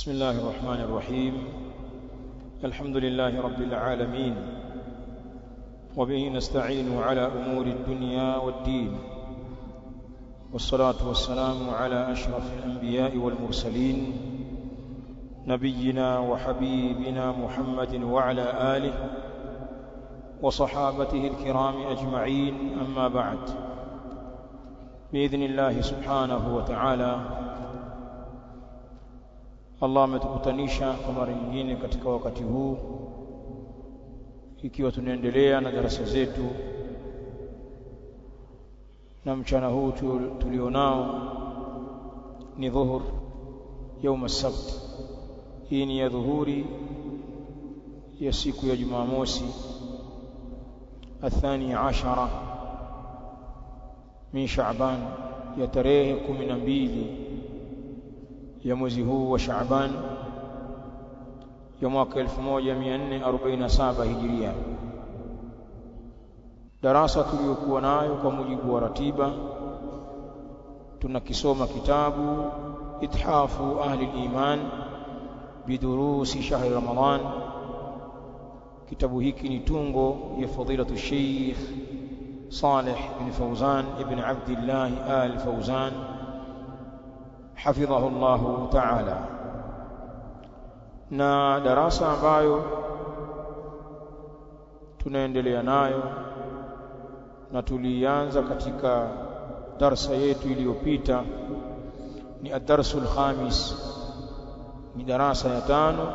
بسم الله الرحمن الرحيم الحمد لله رب العالمين وبه نستعين على أمور الدنيا والدين والصلاة والسلام على أشرف الأنبياء والمرسلين نبينا وحبيبنا محمد وعلى آله وصحابته الكرام أجمعين أما بعد بإذن الله سبحانه وتعالى Allah ametukutanisha kwa mara nyingine katika wakati huu ikiwa tunaendelea na darasa zetu na mchana huu tulionao ni dhuhur yaum sabt hii ni ya dhuhuri ya siku ya Jumamosi athani ashara min Shaaban ya tarehe kumi na mbili ya mwezi huu wa Shaaban ya mwaka 1447 Hijiria. Darasa tuliyokuwa nayo kwa mujibu wa ratiba tunakisoma kitabu Ithafu Ahli al-Iman bidurusi shahri Ramadan. Kitabu hiki ni tungo ya fadilatu Sheikh Saleh bin Fauzan ibn Abdullah al-Fauzan hafidhahu Allah ta'ala na darasa ambayo tunaendelea nayo na tulianza katika darsa yetu iliyopita ni ad-darsul khamis ni darasa ya tano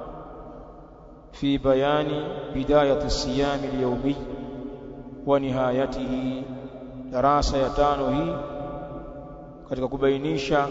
fi bayani bidayati siyam al-yawmi wa nihayatihi darasa ya tano hii katika kubainisha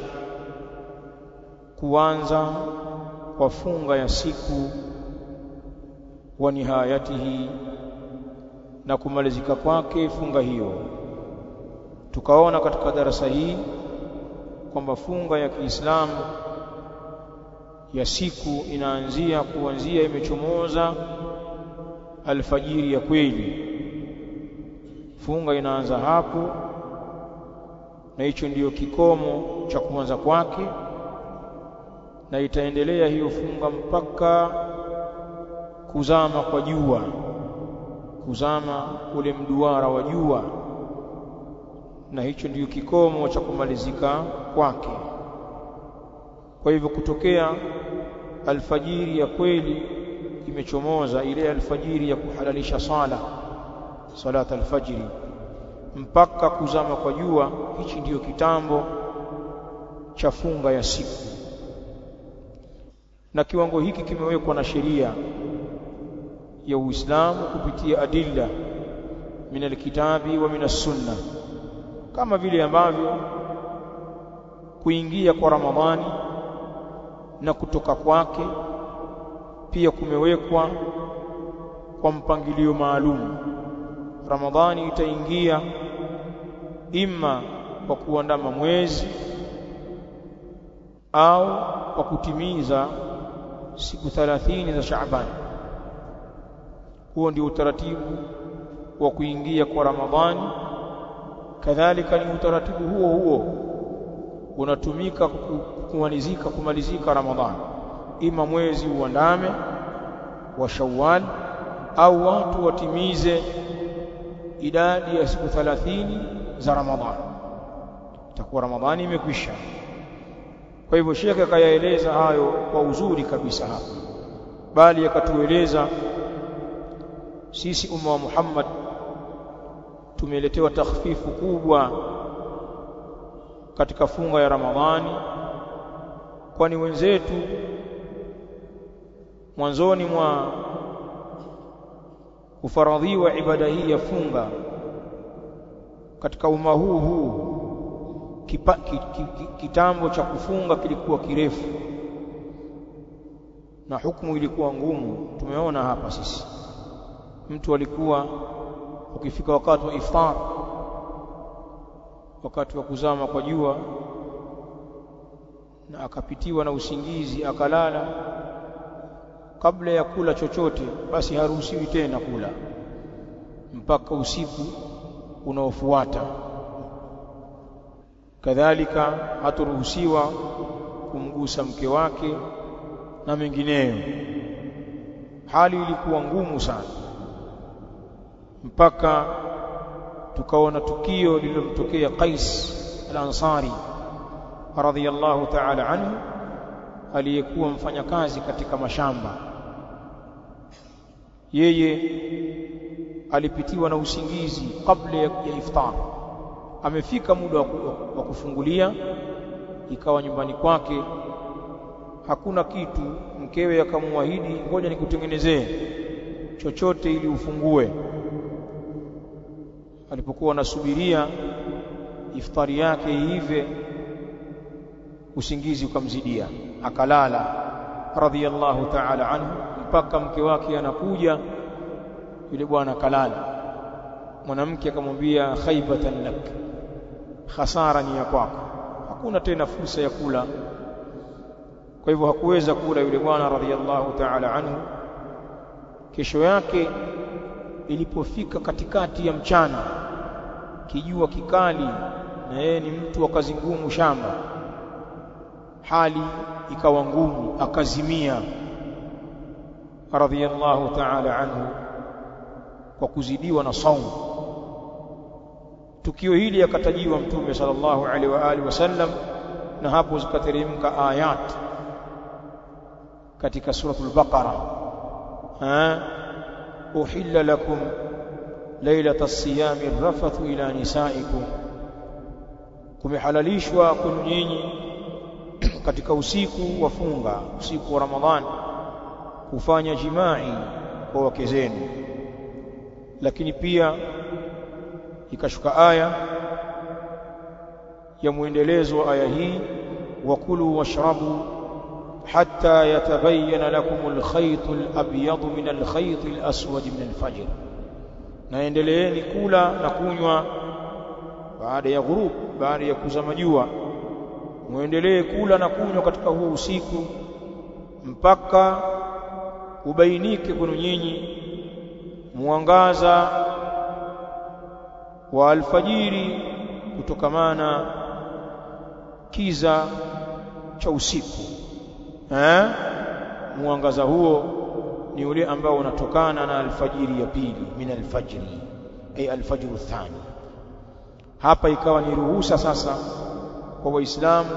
kuanza kwa funga ya siku wa nihayatihi na kumalizika kwake funga hiyo tukaona katika darasa hii kwamba funga ya Kiislamu ya siku inaanzia kuanzia imechomoza alfajiri ya kweli funga inaanza hapo na hicho ndiyo kikomo cha kuanza kwake na itaendelea hiyo funga mpaka kuzama kwa jua kuzama ule mduara wa jua na hicho ndiyo kikomo cha kumalizika kwake kwa hivyo kutokea alfajiri ya kweli imechomoza ile alfajiri ya kuhalalisha sala salat alfajiri mpaka kuzama kwa jua hichi ndiyo kitambo cha funga ya siku na kiwango hiki kimewekwa na sheria ya Uislamu kupitia adilla min alkitabi wa min sunna kama vile ambavyo kuingia kwa Ramadhani na kutoka kwake pia kumewekwa kwa mpangilio maalum Ramadhani itaingia imma kwa kuandama mwezi au kwa kutimiza siku 30 za Shaaban. Huo ndio utaratibu wa kuingia kwa Ramadhani. Kadhalika ni utaratibu huo huo unatumika kumalizika kumalizika Ramadhani, ima mwezi uandame wa Shawwal au watu watimize idadi ya siku 30 za Ramadhani. Itakuwa Ramadhani imekwisha. Kwa hivyo Sheikh akayaeleza hayo kwa uzuri kabisa hapa, bali akatueleza sisi umma wa Muhammad tumeletewa takhfifu kubwa katika funga ya Ramadhani, kwani wenzetu mwanzoni mwa kufaradhiwa ibada hii ya funga katika umma huu huu kipa, ki, ki, ki, kitambo cha kufunga kilikuwa kirefu na hukumu ilikuwa ngumu. Tumeona hapa sisi, mtu alikuwa ukifika wakati wa iftar, wakati wa kuzama kwa jua, na akapitiwa na usingizi akalala, kabla ya kula chochote, basi haruhusiwi tena kula mpaka usiku unaofuata. kadhalika haturuhusiwa kumgusa mke wake na mengineyo hali ilikuwa ngumu sana mpaka tukaona tukio lililomtokea Qais al-Ansari radhiyallahu ta'ala anhu aliyekuwa mfanyakazi katika mashamba yeye alipitiwa na usingizi kabla ya iftar amefika muda wa kufungulia ikawa nyumbani kwake hakuna kitu mkewe akamwahidi ngoja nikutengenezee chochote ili ufungue alipokuwa anasubiria iftari yake iive usingizi ukamzidia akalala radhiyallahu ta'ala anhu mpaka mke wake anakuja yule bwana kalala mwanamke akamwambia khaybatan lak hasara ni ya kwako hakuna tena fursa ya kula kwa hivyo hakuweza kula yule bwana radhiyallahu ta'ala anhu kesho yake ilipofika katikati ya mchana kijua kikali na yeye ni mtu wa kazi ngumu shamba hali ikawa ngumu akazimia radhiyallahu ta'ala anhu kwa kuzidiwa na saumu tukio hili akatajiwa mtume sallallahu alaihi wa alihi wasallam na hapo zikateremka ayat katika suratul baqara ha uhilla lakum lailata siyami rafathu ila nisaikum kumehalalishwa kwenu nyinyi katika usiku wa funga usiku wa ramadhani kufanya jimai kwa wake zenu lakini pia ikashuka aya ya muendelezo wa aya hii wakulu washrabu hatta yatabayyana lakum alkhayt alabyad min alkhayt alaswad min alfajr naendeleeni kula na kunywa baada ya ghurub baada ya kuzama jua muendelee kula na kunywa katika huo usiku mpaka ubainike kwenu nyinyi mwangaza wa alfajiri kutokamana kiza cha usiku eh mwangaza huo ni ule ambao unatokana na alfajiri ya pili min alfajri ay alfajru thani hapa ikawa ni ruhusa sasa kwa waislamu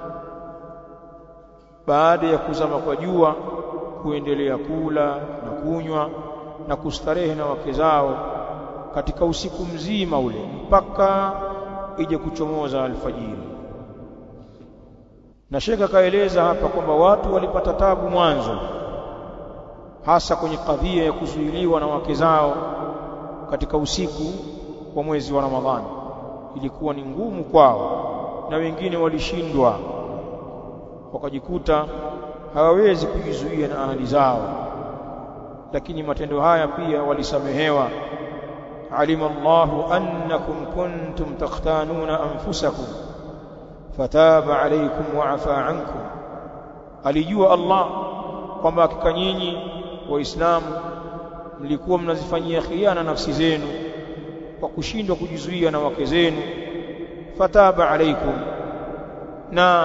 baada ya kuzama kwa jua kuendelea kula na kunywa na kustarehe na wake zao katika usiku mzima ule mpaka ije kuchomoza alfajiri na shekha kaeleza hapa kwamba watu walipata tabu mwanzo hasa kwenye kadhia ya kuzuiliwa na wake zao katika usiku wa mwezi wa Ramadhani ilikuwa ni ngumu kwao na wengine walishindwa wakajikuta hawawezi kujizuia na ahali zao lakini matendo haya pia walisamehewa alima Allahu annakum kuntum takhtanuna anfusakum fataba alaykum wa afa ankum alijua Allah kwamba hakika nyinyi waislamu mlikuwa mnazifanyia khiana nafsi zenu kwa kushindwa kujizuia na wake zenu fataba alaykum na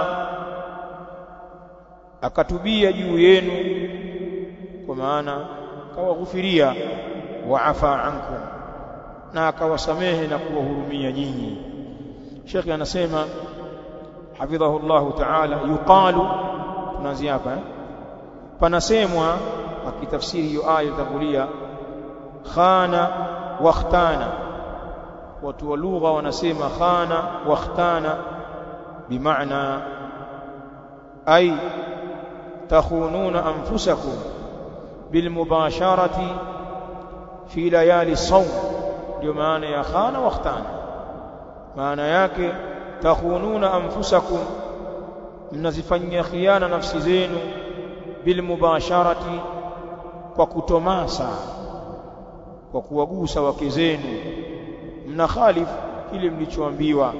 akatubia juu yenu kwa maana kawaghufiria wa afa ankum na akawasamehe na kuwahurumia nyinyi Sheikh anasema hafidhahu Allah ta'ala yuqalu tunaanzia hapa eh? panasemwa akitafsiri hiyo aya ilitangulia khana wakhtana watu wa lugha wanasema khana wakhtana bimaana ay takhununa anfusakum bilmubasharati fi layali sawm ndio maana ya khana wakhtana maana yake takhununa anfusakum mnazifanyia khiana nafsi zenu bilmubasharati kwa kutomasa kwa kuwagusa wake zenu mna khalifu kile mlichoambiwa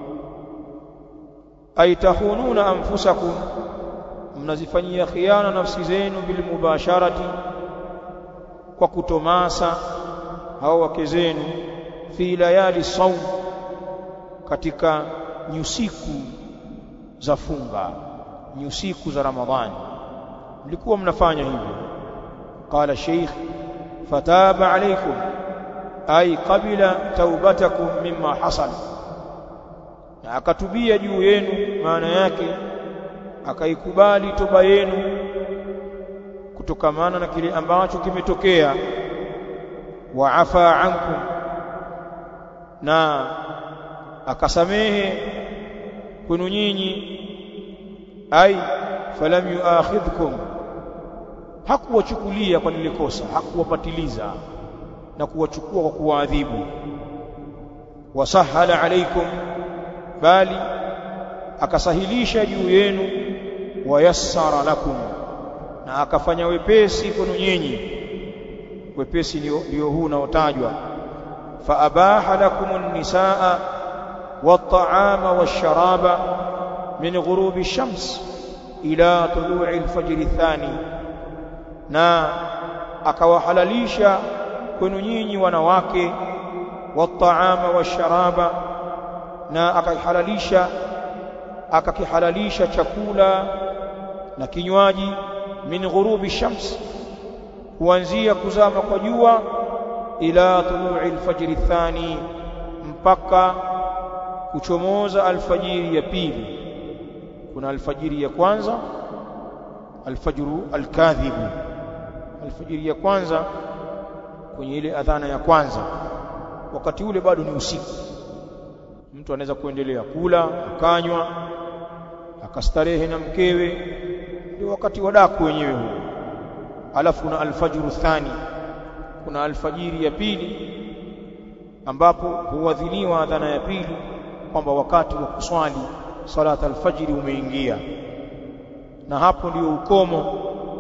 aitahununa anfusakum mnazifanyia khiana nafsi zenu bilmubasharati kwa kutomasa hao wake zenu fi layali saum katika nyusiku za funga nyusiku za ramadhani mlikuwa mnafanya hivyo qala sheikh fataba alaykum ay qabila taubatakum mimma hasal na akatubia juu yenu maana yake akaikubali toba yenu kutokamana na kile ambacho kimetokea wa afa ankum na akasamehe kwenu nyinyi ai falam yuakhidhkum hakuwachukulia kwa lile kosa hakuwapatiliza na kuwachukua kwa kuwaadhibu wasahala alaikum bali akasahilisha juu yenu wayassara lakum na akafanya wepesi kwenu nyinyi wepesi ndio huu unaotajwa faabaha lakum an-nisaa wat-ta'ama wash-sharaba min ghurubi ash-shams ila tulu'i al-fajr ath-thani na akawahalalisha kwenu nyinyi wanawake wat-ta'ama wash-sharaba na akahalalisha akakihalalisha chakula na kinywaji min ghurubi shams kuanzia kuzama kwa jua ila tulu'i alfajr athani mpaka kuchomoza alfajiri ya pili kuna alfajiri ya kwanza alfajru alkadhibu alfajiri ya kwanza kwenye ile adhana ya kwanza wakati ule bado ni usiku mtu anaweza kuendelea kula akanywa akastarehe na mkewe ndio wakati wa daku wenyewe huo alafu kuna alfajru thani kuna alfajiri ya pili ambapo huadhiniwa adhana ya pili kwamba wakati wa kuswali salat alfajiri umeingia na hapo ndio ukomo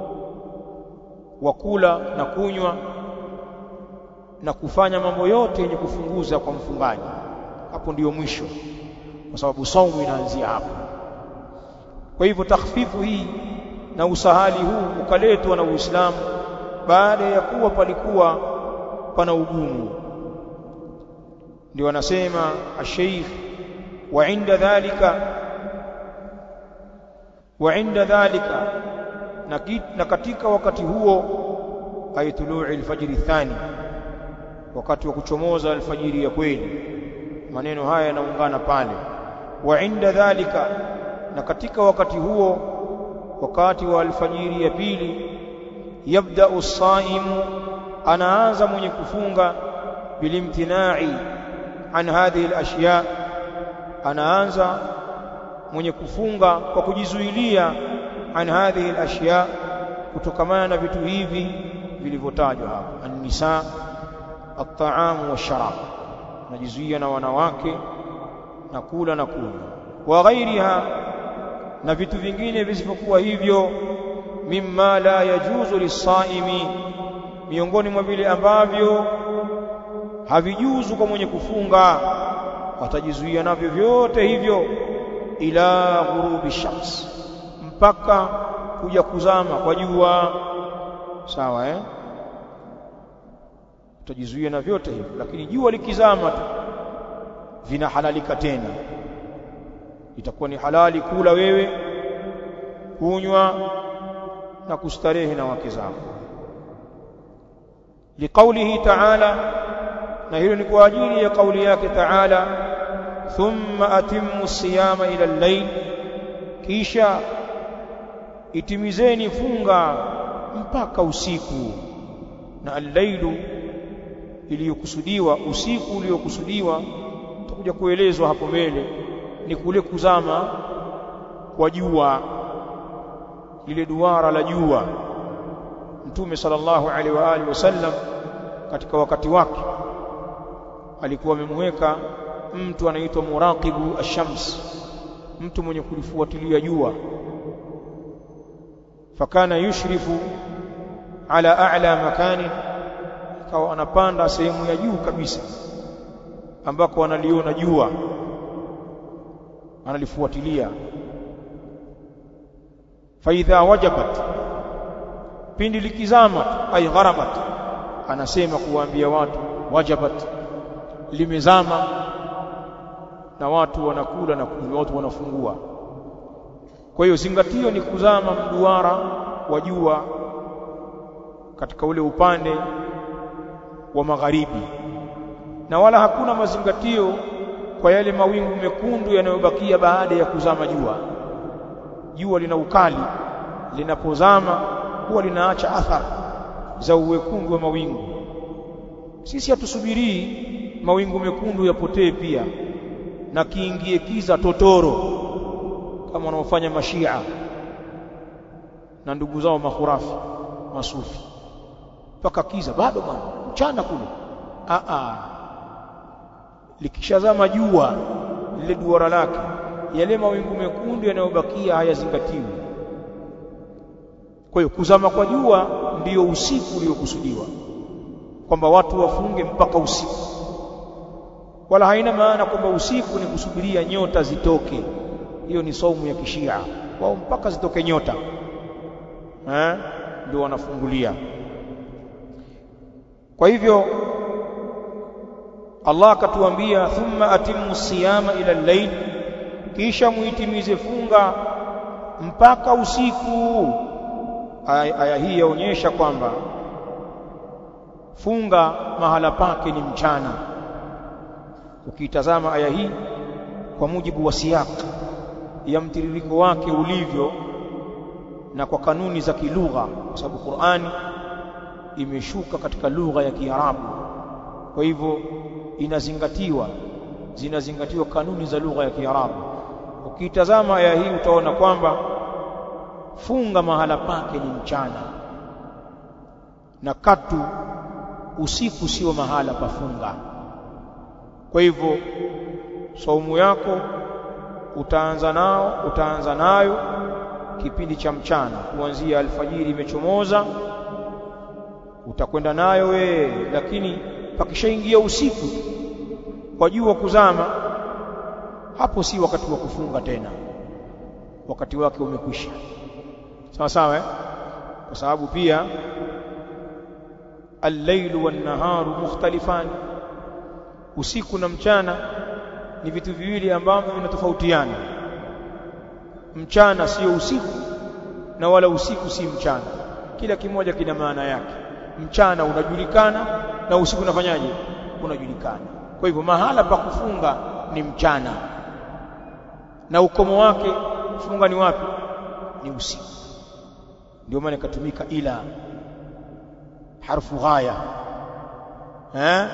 wa kula na kunywa na kufanya mambo yote yenye kufunguza kwa mfungaji hapo ndiyo mwisho kwa sababu saumu inaanzia hapo kwa hivyo takhfifu hii na usahali huu ukaletwa na Uislamu baada ya kuwa palikuwa pana ugumu ndio anasema asheikh wa inda dhalika wa inda dhalika na, na katika wakati huo aytulu'i alfajri thani wakati wa kuchomoza alfajiri ya kweli maneno haya yanaungana pale wa inda dhalika na katika wakati huo wakati wa alfajiri ya pili yabda as-saimu anaanza mwenye kufunga bilimtinai an hadhihi al-ashya anaanza mwenye kufunga kwa kujizuilia an hadhihi al-ashya kutokamana na vitu hivi vilivyotajwa hapa an-nisa at-ta'am wash-sharab najizuia na wanawake na kula na kunywa wa ghairiha na vitu vingine visivyokuwa hivyo mimma la yajuzu lisaimi miongoni mwa vile ambavyo havijuzu kwa mwenye kufunga watajizuia navyo vyote hivyo ila ghurubi shams mpaka kuja kuzama kwa jua sawa eh utajizuia na vyote hivyo lakini jua likizama tu vinahalalika tena itakuwa ni halali kula wewe kunywa na kustarehe na wake zako liqaulihi ta'ala na hilo ni kwa ajili ya kauli yake ta'ala thumma atimmu siyama ila al-layl kisha itimizeni funga mpaka usiku na al-lailu iliyokusudiwa usiku uliokusudiwa tutakuja kuelezwa hapo mbele ni kule kuzama kwa jua lile duara la jua mtume sallallahu alaihi wa alihi wasallam katika wakati wake alikuwa amemweka mtu anaitwa muraqibu ash-shams mtu mwenye kulifuatilia jua fakana yushrifu ala a'la makani akawa anapanda sehemu ya juu kabisa ambako analiona jua analifuatilia faidha wajabat pindi likizama ay gharabat anasema kuwaambia watu wajabat limezama na watu wanakula na kunywa watu wanafungua kwa hiyo zingatio ni kuzama mduara wa jua katika ule upande wa magharibi na wala hakuna mazingatio kwa yale mawingu mekundu yanayobakia baada ya kuzama jua jua lina ukali linapozama huwa linaacha athari za uwekundu wa mawingu sisi hatusubirii mawingu mekundu yapotee pia na kiingie kiza totoro kama wanaofanya mashia na ndugu zao mahurafi masufi mpaka kiza bado bwana mchana kule a a likishazama jua lile duara lake yale mawingu mekundu yanayobakia hayazingatiwi kwa hiyo kuzama kwa jua ndiyo usiku uliokusudiwa kwamba watu wafunge mpaka usiku wala haina maana kwamba usiku ni kusubiria nyota zitoke hiyo ni saumu ya kishia wao mpaka zitoke nyota eh ndio wanafungulia kwa hivyo Allah akatuambia thumma atimmu siyama ila al-layl kisha muitimize funga mpaka usiku aya, aya hii yaonyesha kwamba funga mahala pake ni mchana ukitazama aya hii kwa mujibu wa siyak ya mtiririko wake ulivyo na kwa kanuni za kilugha kwa sababu Qur'ani imeshuka katika lugha ya Kiarabu kwa hivyo inazingatiwa zinazingatiwa kanuni za lugha ya Kiarabu ukitazama aya hii utaona kwamba funga mahala pake ni mchana na katu usiku sio mahala pa funga kwa hivyo saumu yako utaanza nao utaanza nayo kipindi cha mchana kuanzia alfajiri imechomoza utakwenda nayo wewe lakini pakishaingia usiku kwa jua kuzama hapo si wakati wa kufunga tena wakati wake umekwisha sawa sawa eh? kwa sababu pia al-lailu wan-naharu mukhtalifan usiku na mchana ni vitu viwili ambavyo vinatofautiana mchana sio usiku na wala usiku si mchana kila kimoja kina maana yake mchana unajulikana na usiku unafanyaje unajulikana kwa hivyo mahala pa kufunga ni mchana na ukomo wake funga ni wapi ni usiku ndio maana ikatumika ila harfu ghaya eh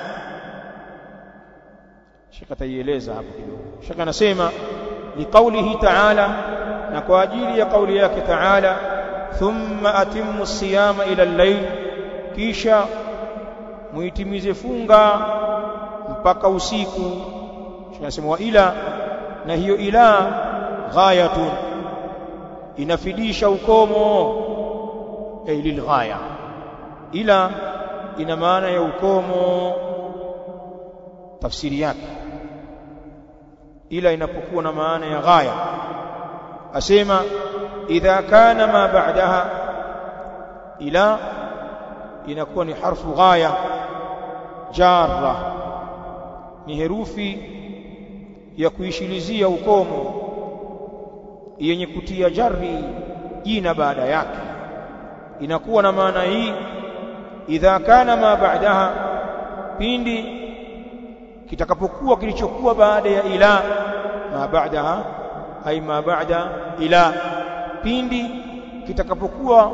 shaka taieleza hapo kidogo shaka anasema liqaulihi ta'ala na kwa ajili ya kauli yake ta'ala thumma atimmu siyama ila al-layl kisha muitimize funga mpaka usiku tunasema wa ila na hiyo ila ghayatun inafidisha ukomo ay lilghaya ila ina maana ya ukomo tafsiri yake ila inapokuwa na maana ya ghaya asema idha kana ma ba'daha ila inakuwa ni harfu ghaya jarra ni herufi ya kuishilizia ukomo yenye kutia jarri jina baada yake inakuwa na maana hii idha kana ma ba'daha pindi kitakapokuwa kilichokuwa baada ya ila ma ba'daha ay ma ba'da ila pindi kitakapokuwa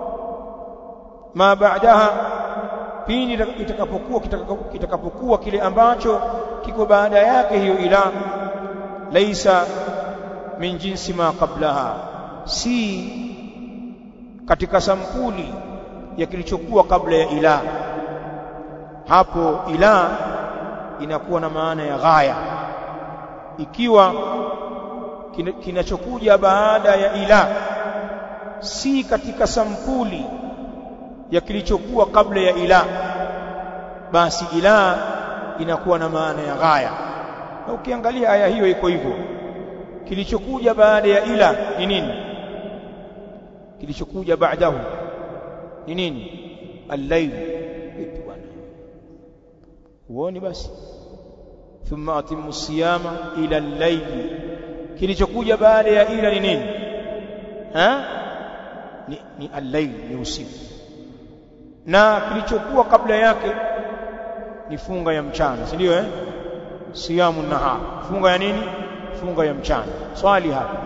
ma ba'daha pindi itakapokuwa kitakapokuwa kile ambacho kiko baada yake hiyo ila laisa min jinsi ma qablaha si katika sampuli ya kilichokuwa kabla ya ila hapo ila inakuwa na maana ya ghaya ikiwa kinachokuja baada ya ila si katika sampuli ya kilichokuwa kabla ya ila basi ila inakuwa na maana ya ghaya na ukiangalia aya hiyo iko hivyo kilichokuja baada ya ila ni nini kilichokuja baadahu ni nini al-layl bwana huoni basi thumma atimmu siyama ila al-layl kilichokuja baada ya ila ni nini ha ni, ni al-layl ni usiku na kilichokuwa kabla yake ni funga ya mchana si ndio eh siyamu nahar funga ya nini funga ya mchana swali hapa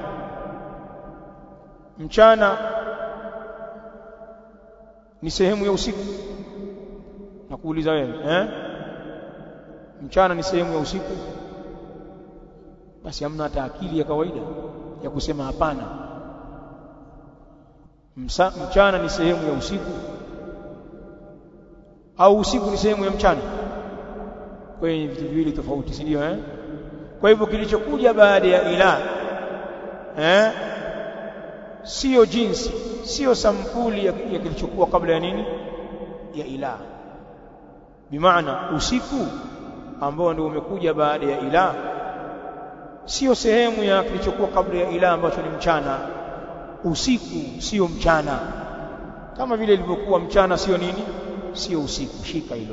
mchana ni sehemu ya usiku nakuuliza wewe eh mchana ni sehemu ya usiku basi hamna hata akili ya kawaida ya kusema hapana Msa, mchana ni sehemu ya usiku au usiku ni sehemu ya mchana kwa hiyo vitu viwili tofauti si ndio eh kwa hivyo kilichokuja baada ya ila eh sio jinsi sio sampuli ya, ya kilichokuwa kabla ya nini ya ila bimaana usiku ambao ndio umekuja baada ya ila sio sehemu ya kilichokuwa kabla ya ila ambacho ni mchana usiku sio mchana kama vile ilivyokuwa mchana sio nini sio usiku shika hilo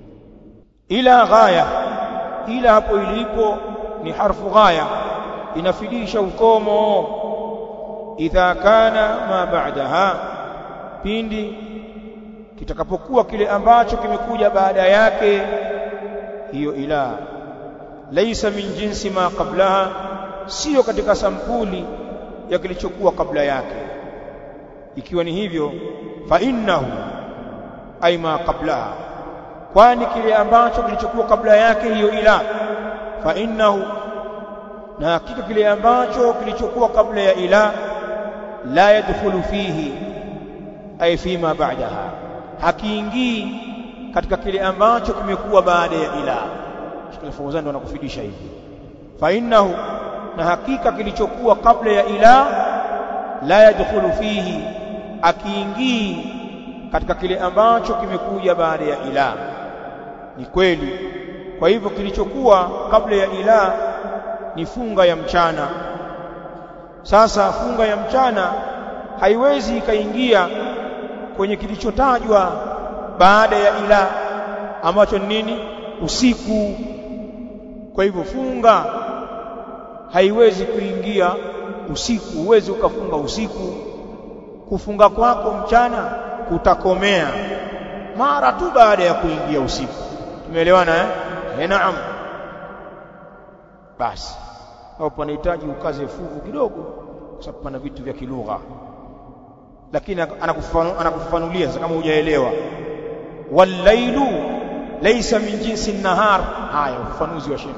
ila ghaya ila hapo ilipo ni harfu ghaya inafidisha ukomo idha kana ma ba'daha pindi kitakapokuwa kile ambacho kimekuja baada yake hiyo ila laisa min jinsi ma qablaha sio katika sampuli ya kilichokuwa kabla yake ikiwa ni hivyo fa innahu ay ma qablaha kwani kile ambacho kilichokuwa kabla yake hiyo ila fa innahu na hakika kile ambacho kilichokuwa kabla ya ila la yadkhulu fihi ay fima ba'daha hakiingii katika kile ambacho kimekuwa baada ya ila Sheikh Fawzan ndo anakufidisha hivi fa innahu na hakika kilichokuwa kabla ya ila la yadkhulu fihi akiingii katika kile ambacho kimekuja baada ya ila ni kweli kwa hivyo kilichokuwa kabla ya ila ni funga ya mchana sasa funga ya mchana haiwezi ikaingia kwenye kilichotajwa baada ya ila ambacho ni nini usiku kwa hivyo funga haiwezi kuingia usiku huwezi ukafunga usiku kufunga kwako mchana kutakomea mara tu baada ya kuingia usiku tumeelewana eh eh naam basi hapo panahitaji ukaze fuvu kidogo kwa sababu pana vitu vya kilugha lakini anakufafanulia sasa kama hujaelewa wallailu laysa min jinsi nahar haya ufafanuzi wa shekhe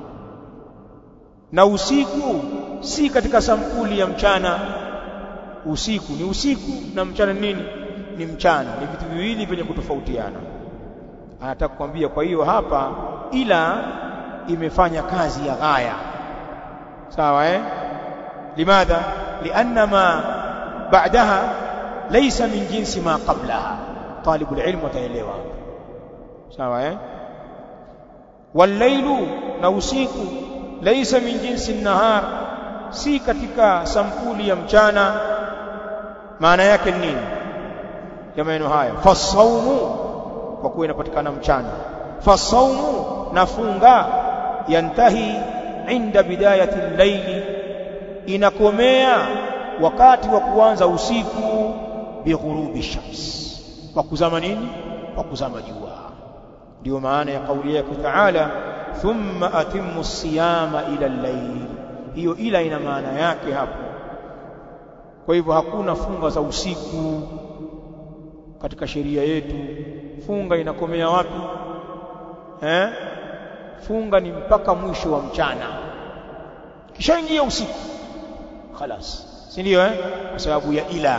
na usiku si katika sampuli ya mchana usiku ni usiku na mchana nini ni mchana ni vitu viwili vyenye kutofautiana anataka kukwambia kwa hiyo hapa ila imefanya kazi ya ghaya sawa eh limadha lianna ma ba'daha laysa min jinsi ma qablaha طالب العلم wataelewa sawa eh wallailu na usiku laysa min jinsi nahar si katika sampuli ya mchana maana yake ni nini ya maneno haya fasaumu kwa kuwa inapatikana mchana fasaumu nafunga yantahi inda bidayati al-layli inakomea wakati wa kuanza usiku bighurubi shams kwa kuzama nini kwa kuzama jua ndio maana ya kauli yake Taala thumma atimmu siyama ila al-layl hiyo ila ina maana yake hapo kwa hivyo hakuna funga za usiku katika sheria yetu funga inakomea wapi eh funga ni mpaka mwisho wa mchana kishaingia usiku خلاص si ndio eh kwa sababu ya ila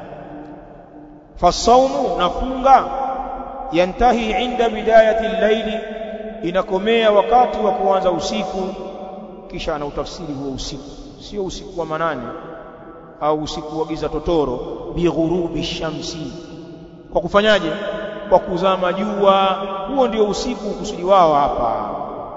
fasaumu nafunga yantahi inda bidayati al-layli inakomea wakati wa kuanza usiku kisha anautafsiri huo usiku sio usiku wa manane au usiku wa giza totoro bighurubi shamsi kwa kufanyaje kwa kuzama jua huo ndio usiku kusudi wao hapa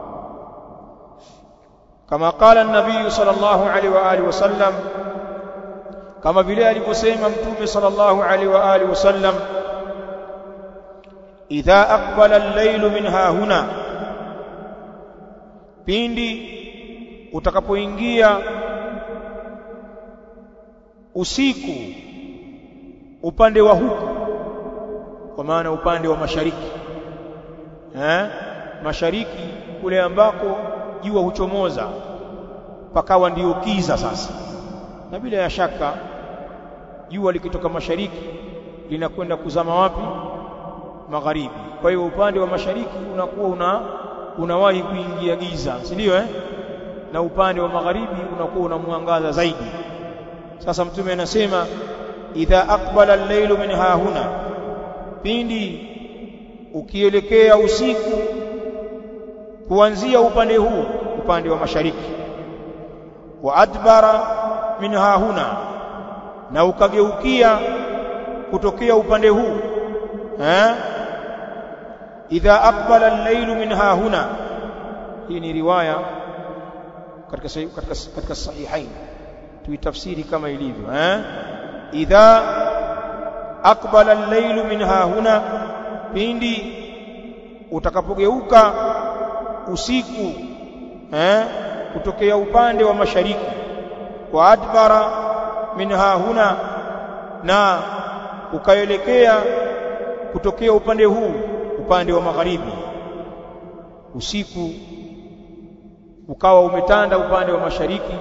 kama qala an-nabii sallallahu alaihi wa alihi wasallam kama vile alivyosema mtume sallallahu alaihi wa alihi wasallam idha aqbala al-laylu min hahuna pindi utakapoingia usiku upande wa huku kwa maana upande wa mashariki eh mashariki kule ambako jua huchomoza pakawa ndiyo kiza sasa na bila ya shaka jua likitoka mashariki linakwenda kuzama wapi magharibi kwa hiyo upande wa mashariki unakuwa una unawahi kuingia giza si ndio eh na upande wa magharibi unakuwa una mwangaza zaidi sasa mtume anasema idha aqbala al-lailu min hahuna pindi ukielekea usiku kuanzia upande huu upande wa mashariki wa adbara min hahuna na ukageukia kutokea upande huu eh idha aqbala al-lailu min hahuna hii ni riwaya katika katika katika sahihain tuitafsiri kama ilivyo eh idha aqbala al-lailu min hahuna pindi utakapogeuka usiku eh kutokea upande wa mashariki wa adbara min hahuna na ukaelekea kutokea upande huu upande wa magharibi usiku ukawa umetanda upande wa mashariki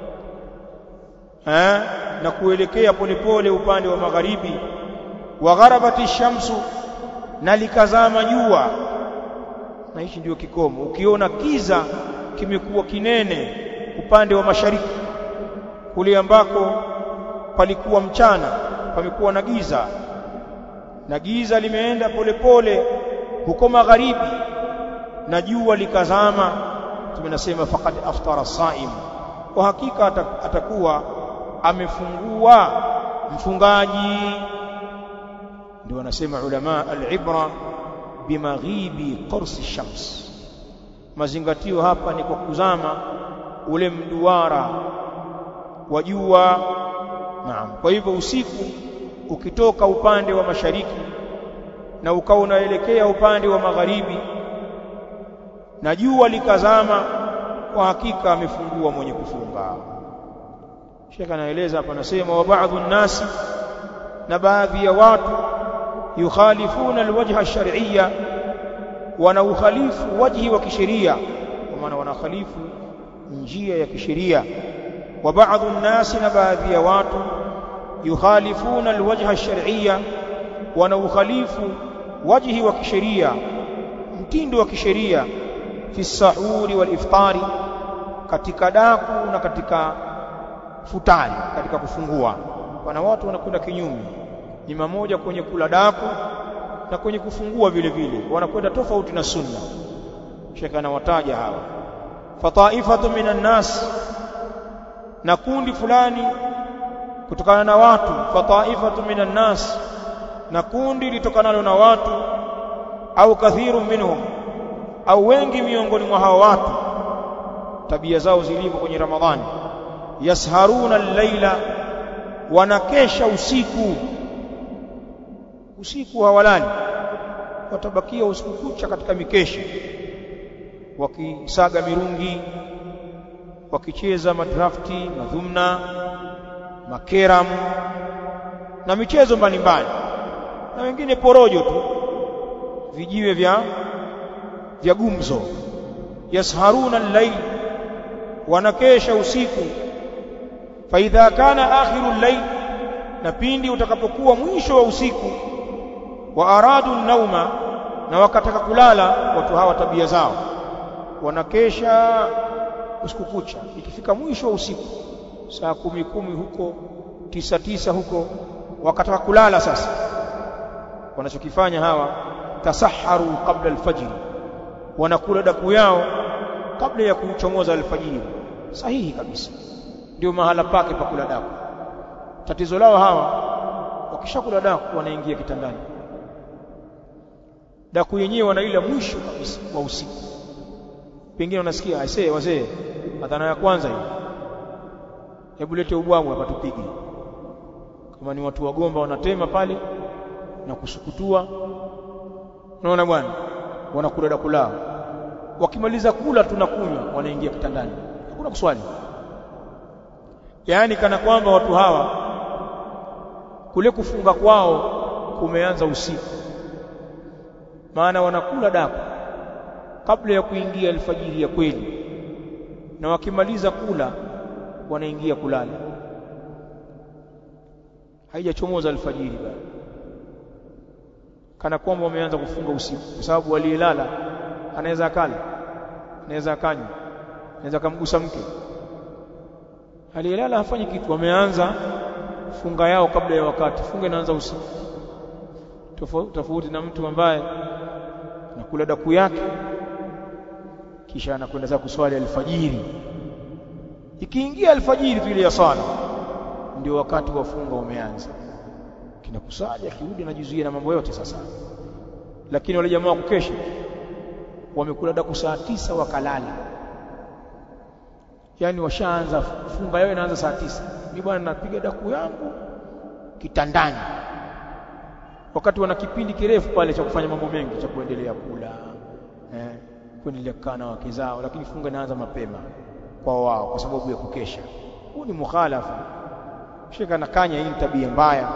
eh na kuelekea polepole upande wa magharibi wa gharabati shamsu na likazama jua na hichi ndio kikomo ukiona kiza kimekuwa kinene upande wa mashariki kule ambako palikuwa mchana pamekuwa na giza na giza limeenda polepole huko magharibi na jua likazama tumenasema faqad aftara saim kwa hakika atakuwa amefungua mfungaji ndio wanasema ulama al-ibra bimaghibi qurs shams mazingatio hapa ni kwa kuzama ule mduara wa jua naam kwa hivyo usiku ukitoka upande wa mashariki na ukawa unaelekea upande wa magharibi na jua likazama kwa hakika amefungua mwenye kufunga Sheikh anaeleza hapa anasema wa baadhi nasi na baadhi ya watu yukhalifuna alwajha ash-shar'iyya wana ukhalifu wajhi wa kisheria kwa maana wanakhalifu njia ya kisheria wa baadhi nasi na baadhi ya watu yukhalifuna alwajha ash-shar'iyya wana ukhalifu wajhi wa kisheria mtindo wa kisheria fi sahuri wal iftari katika daku na katika futari katika kufungua wana watu wanakwenda kinyume ni mamoja kwenye kula daku na kwenye kufungua vile vile wanakwenda tofauti na sunna Sheikh anawataja hawa fataifatu minan nas na kundi fulani kutokana na watu fataifatu minan nas na kundi litokanalo na watu au kathiru minhum au wengi miongoni mwa hao watu tabia zao zilivyo kwenye Ramadhani yasharuna al-laila wanakesha usiku usiku hawalali watabakia usiku kucha katika mikesha wakisaga mirungi wakicheza madrafti madhumna makeram na michezo mbalimbali na wengine porojo tu vijiwe vya vya gumzo yasharuna al-layl wanakesha usiku fa idha kana akhiru al-layl na pindi utakapokuwa mwisho wa usiku wa aradu nauma na wakataka kulala watu hawa tabia zao wanakesha usiku kucha ikifika mwisho wa usiku saa kumi kumi huko tisa tisa huko wakataka kulala sasa wanachokifanya hawa tasaharu kabla alfajiri wanakula daku yao kabla ya kuchomoza alfajiri sahihi kabisa ndio mahala pake pa kula daku tatizo lao hawa wakishakula daku wanaingia kitandani daku yenyewe wanaila mwisho kabisa wa usiku pengine unasikia aisee wazee adhana ya kwanza hii hebu lete ubwamu hapa tupige kama ni watu wagomba wanatema pale na kusukutua unaona bwana wanakula daku lao wakimaliza kula tunakunywa wanaingia kitandani hakuna kuswali yaani kana kwamba watu hawa kule kufunga kwao kumeanza usiku maana wanakula daku kabla ya kuingia alfajiri ya kweli na wakimaliza kula wanaingia kulala haijachomoza alfajiri bado kana kwamba wameanza kufunga usiku kwa sababu aliyelala anaweza akala anaweza akanywa anaweza kumgusa mke aliyelala hafanyi kitu wameanza funga yao kabla ya wakati funga inaanza usiku tofauti na mtu ambaye anakula daku yake kisha anakwenda zake kuswali alfajiri ikiingia alfajiri tu ile ya sala ndio wakati wa funga umeanza kinakusali akirudi anajizuia na mambo yote sasa lakini wale jamaa kukesha wamekula daku saa tisa wakalala yani washaanza funga yao inaanza saa tisa mimi bwana napiga daku yangu kitandani wakati wana kipindi kirefu pale cha kufanya mambo mengi cha kuendelea kula eh, kuendelea kukaa na wake zao lakini funga inaanza mapema kwa wao kwa sababu ya kukesha huu ni mukhalafa shika nakanya hii tabia mbaya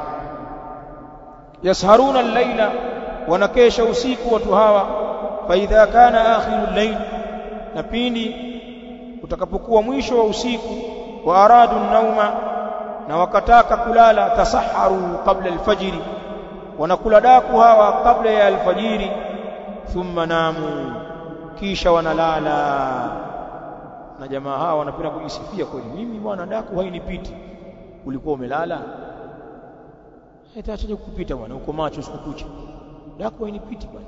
yasharuna al-laila wanakesha usiku watu hawa fa idha kana akhiru al-layl na pindi utakapokuwa mwisho wa usiku wa aradu nauma na wakataka kulala tasaharu kabla al-fajri wanakula daku hawa kabla ya alfajiri thumma namu kisha wanalala na jamaa hawa wanapenda kujisifia kweli mimi bwana daku hainipiti ulikuwa umelala itaachaje kukupita bwana uko macho usiku kucha daku hainipiti bwana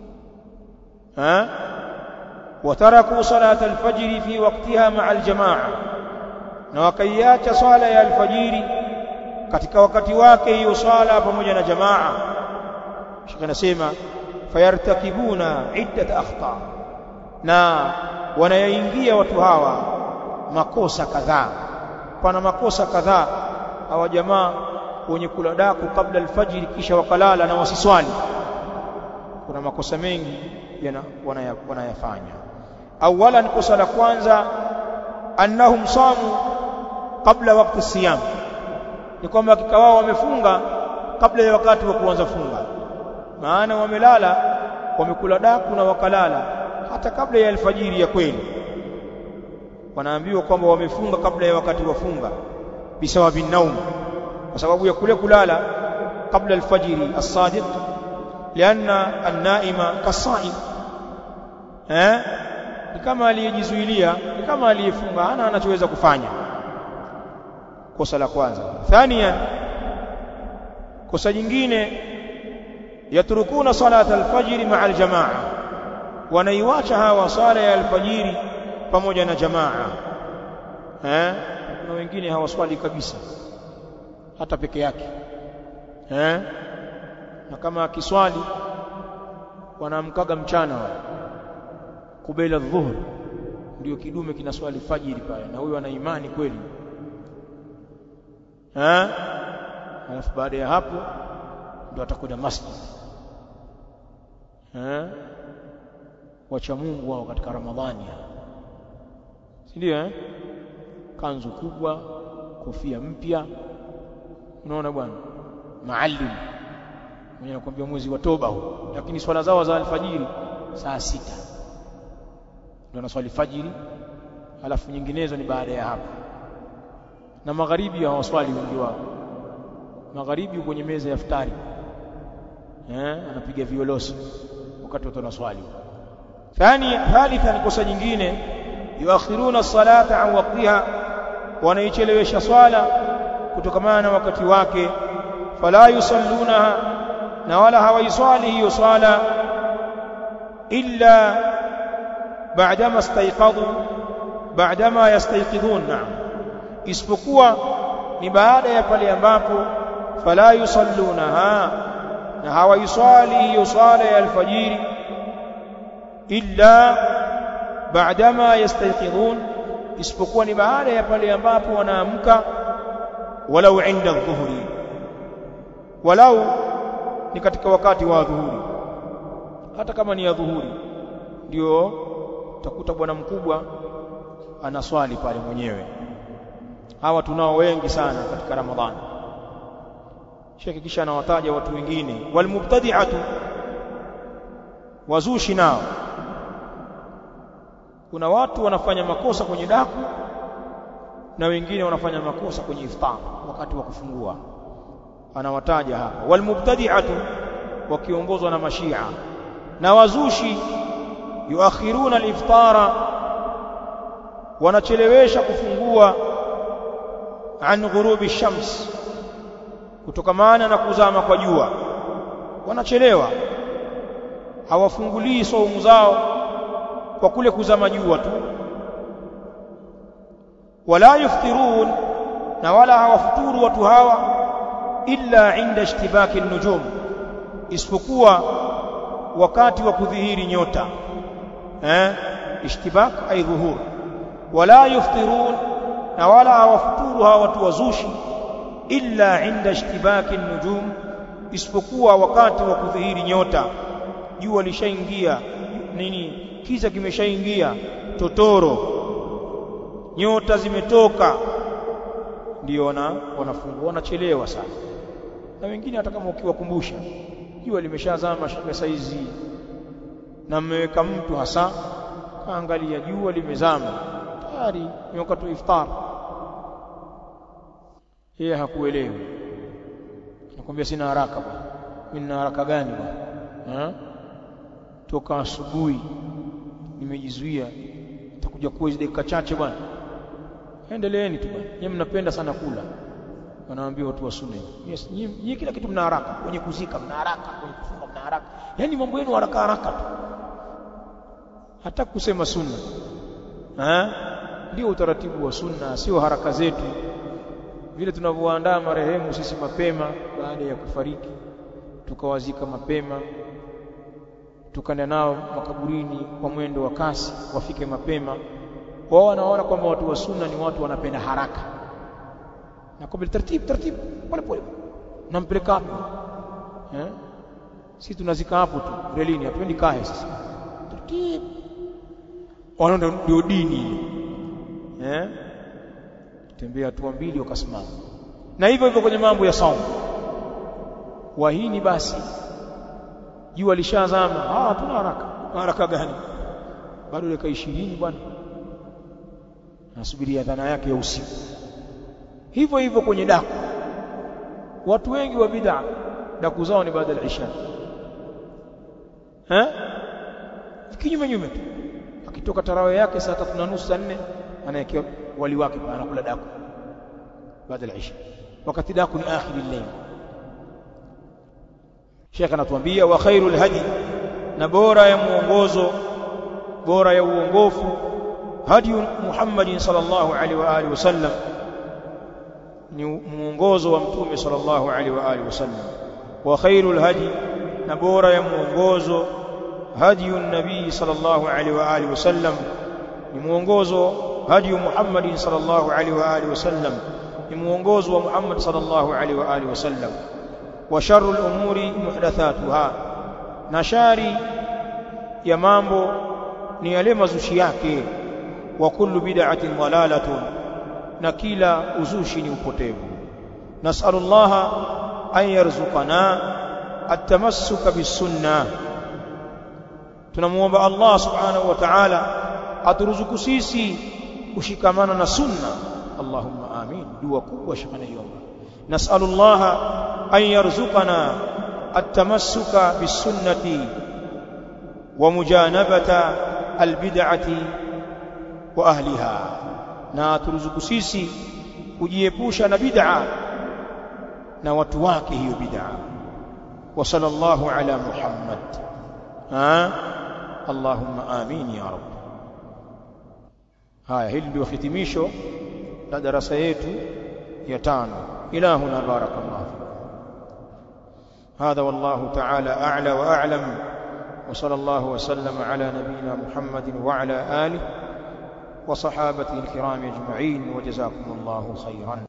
ha wataraku salata alfajri fi waqtiha ma'a aljamaa na wakaiacha swala ya alfajiri katika wakati wake hiyo swala pamoja na jamaa shika nasema fayartakibuna iddat akhta na wanayaingia watu hawa makosa kadhaa pana makosa kadhaa hawa jamaa wenye kula daku kabla alfajiri kisha wakalala na wasiswali kuna makosa mengi yana wanayafanya awalan kosa la kwanza annahum samu kabla wakati siyam ni kwamba hakika wao wamefunga kabla ya wakati wa kuanza funga maana wamelala wamekula daku na wakalala hata kabla ya alfajiri ya kweli wanaambiwa kwamba wamefunga kabla ya wakati wa funga bisawabi naum kwa sababu ya kule kulala kabla alfajiri as-sadiq lianna an-naima kasaim eh ni kama aliyejizuilia ni kama aliyefunga hana anachoweza kufanya kosa la kwanza thaniyan kosa jingine yatrukuna salata alfajiri ma'a aljamaa wanaiwacha hawa sala ya alfajiri pamoja na jamaa eh kuna wengine hawaswali kabisa hata peke yake eh na kama akiswali wanaamkaga mchana wao kubela dhuhur ndio kidume kinaswali fajiri pale na huyo ana imani kweli eh alafu baada ya hapo ndio atakwenda masjid eh wacha Mungu wao katika Ramadhani si ndio eh kanzu kubwa kofia mpya unaona bwana maalim mwenye anakuambia mwezi wa toba huu lakini swala zao za alfajiri saa sita ndio anaswali fajiri alafu nyinginezo ni baada ya hapo na magharibi hawaswali wengi wao magharibi kwenye meza ya iftari eh anapiga violosi wakati watu wanaswali thani thalitha ni kosa jingine yuakhiruna salata an waqtiha wanaichelewesha swala kutokamana na wakati wake fala yusallunaha na wala hawaiswali hiyo swala illa ba'dama istayqadhu ba'dama yastayqidhun na'am isipokuwa ni baada ya pale ambapo fala yusallunaha na hawaiswali hiyo swala ya alfajiri illa ba'dama yastayqidhun isipokuwa ni baada ya pale ambapo wanaamka walau inda dhuhuri walau ni katika wakati wa dhuhuri hata kama ni ya dhuhuri ndio utakuta bwana mkubwa anaswali pale mwenyewe hawa tunao wengi sana katika ramadhani shekhi kisha anawataja watu wengine walmubtadi'atu wazushi nao kuna watu wanafanya makosa kwenye daku na wengine wanafanya makosa kwenye iftar wakati wa kufungua anawataja hapa walmubtadi'atu wakiongozwa na mashia na wazushi yuakhiruna aliftara wanachelewesha kufungua an ghurubi shams kutokamana na kuzama kwa jua wanachelewa hawafungulii saumu zao kwa kule kuzama jua tu wala yuftirun na wala hawafuturu watu hawa illa inda ishtibaki nujum isipokuwa wakati wa kudhihiri nyota eh ishtibak ay dhuhur wala yuftirun na wala hawafuturu hawa watu wazushi illa inda ishtibaki nujum isipokuwa wakati wa kudhihiri nyota jua lishaingia nini kiza kimeshaingia totoro nyota zimetoka ndio wana wanafungua wanachelewa sana na wengine hata kama ukiwakumbusha jua limeshazama shika saizi na mmeweka mtu hasa kaangalia jua limezama tayari ni wakati wa iftar yeye hakuelewi nakwambia sina haraka bwana mimi nina haraka gani bwana toka asubuhi nimejizuia takuja kuwa dakika chache bwana endeleeni tu bwana nyinyi mnapenda sana kula wanaambia watu wa sunna yes nyinyi kila kitu mna haraka kwenye kuzika mna haraka kwenye kufunga mna haraka yani mambo yenu haraka haraka tu hata kusema sunna eh ndio utaratibu wa sunna sio haraka zetu vile tunavyoandaa marehemu sisi mapema baada ya kufariki tukawazika mapema tukaenda nao makaburini kwa mwendo wa kasi wafike mapema wao wanaona kwamba watu wa sunna ni watu wanapenda haraka na kwa taratibu taratibu pole pole nampeleka hapo eh sisi tunazika hapo tu relini hatuendi kae sasa taratibu wanaona ndio dini eh tembea hatua mbili wakasimama na hivyo hivyo kwenye mambo ya saumu wahini basi jua lishazama ah hatuna haraka haraka gani bado dakika 20 bwana nasubiria dhana yake ya usiku hivyo hivyo kwenye daku watu wengi wa bid'a daku zao ni baada ya isha eh kinyume nyume tu akitoka tarawe yake saa tatu na nusu saa nne anaekea wali wake anakula daku baada ya isha wakati daku ni akhiri al-layl Sheikh anatuambia wa khairul hadi na bora ya muongozo bora ya uongofu hadi Muhammadin sallallahu alaihi wa alihi wasallam ni muongozo wa mtume sallallahu alaihi wa alihi wasallam wa khairul hadi na bora ya muongozo hadi nabii sallallahu alaihi wa alihi wasallam ni muongozo hadi Muhammadin sallallahu alaihi wa alihi wasallam ni muongozo wa Muhammad sallallahu alaihi wa alihi wasallam wa sharrul umuri muhdathatuha na shari ya mambo ni yale mazushi yake wa kullu bid'atin dalalatun na kila uzushi ni upotevu nas'alullaha an yarzuqana at-tamassuka bis-sunnah tunamuomba Allah subhanahu wa ta'ala aturuzuku sisi kushikamana na sunna Allahumma amin dua kubwa shikana yomba nas'alullaha an yarzuqana at-tamassuka bis-sunnati wa mujanabata al-bid'ati wa ahliha na turuzuku sisi kujiepusha na bid'a na watu wake hiyo bid'a wa sallallahu ala muhammad ha allahumma amin ya rab haya hili ndio hitimisho la darasa yetu ya tano ilahuna barakallahu هذا والله تعالى أعلى وأعلم وصلى الله وسلم على نبينا محمد وعلى آله وصحابته الكرام أجمعين وجزاكم الله خيرا